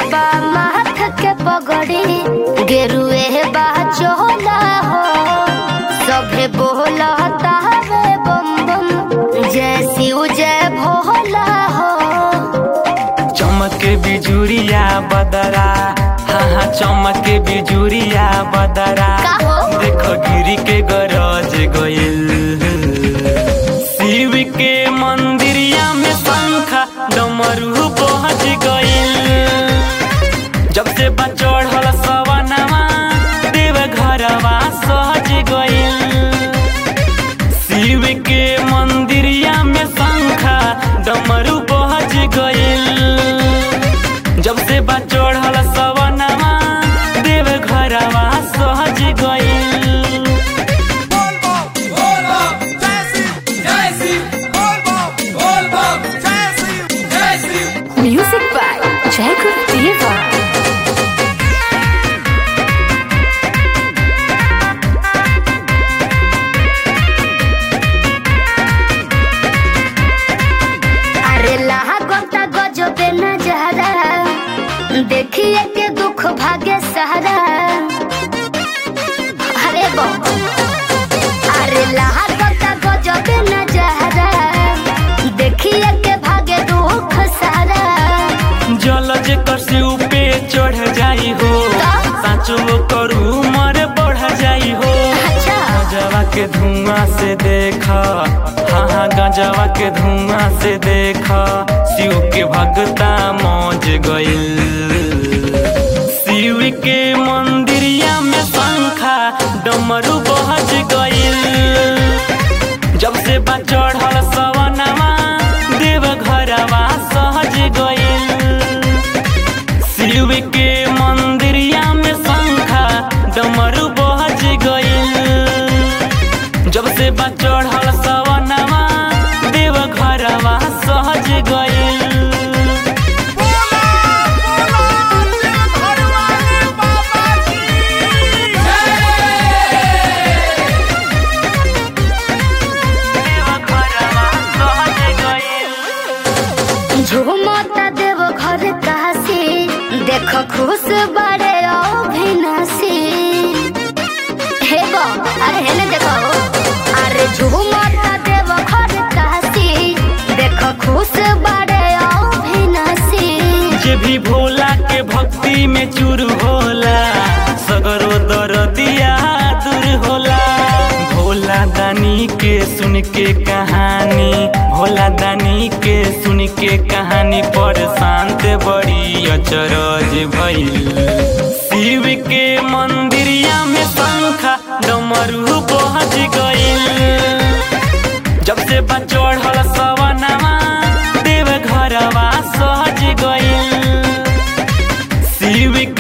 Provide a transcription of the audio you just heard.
बा माथ के पगड़ी गेरुए बा चोला हो सभे बोलता हवे बम बम जय शिव जय भोला हो चमके बिजुरिया बदरा हाँ हाँ चमके बिजुरिया बदरा का हो? देखो गिरी के गरज गइल शिव के मंदिरिया में शंखा डमरू पहुंच गइल जब से बा चढ़ल सवनवा देव घरवा सहज गइल शिव के मंदिरिया में शंखा डमरू पहुंच गइल जब से बा चढ़ल सवनवा देव घरवा सहज गइल Music by Jacob Diva. अरे लाहा गोता गजबे नजारा देखिए के दुख भागे सहारा अरे बो अरे लाहा गोता गजबे नजारा देखिए के भागे दुख सारा जल जेकर से ऊपे चढ़ जाई हो साचो करू मर बढ़ जाई हो अच्छा गजवा के धुआं से देखा हाँ हाँ गजवा के धुआं से देखा शिव के भगता मौज गइल शिव के मंदिरिया में शंखा डमरू बहज गइल जब से बा चढ़ल सवनवा देव घरवा सहज गइल शिव के मंदिरिया में शंखा डमरू बहज गइल जब से बा चढ़ल सवनवा देव घरवा सहज गइल देव घरवा सहज गइल झूमता देव घर काशी देख खुश बड़े अभिनाशी हे बो अरे हेने देखो अरे झूमता देव घर काशी देख खुश बड़े अभिनाशी जे भी भोला के भक्ति में चूर होला सगरो दरदिया दूर होला भोला दानी के सुन के कहानी भोला दानी के सुन के कहानी पर शांत बड़ी अचरज भइल शिव के मंदिरिया में शंखा डमरू पहुंच गइल जब से बा चढ़ल सवनवा देव घरवा सहज गइल शिव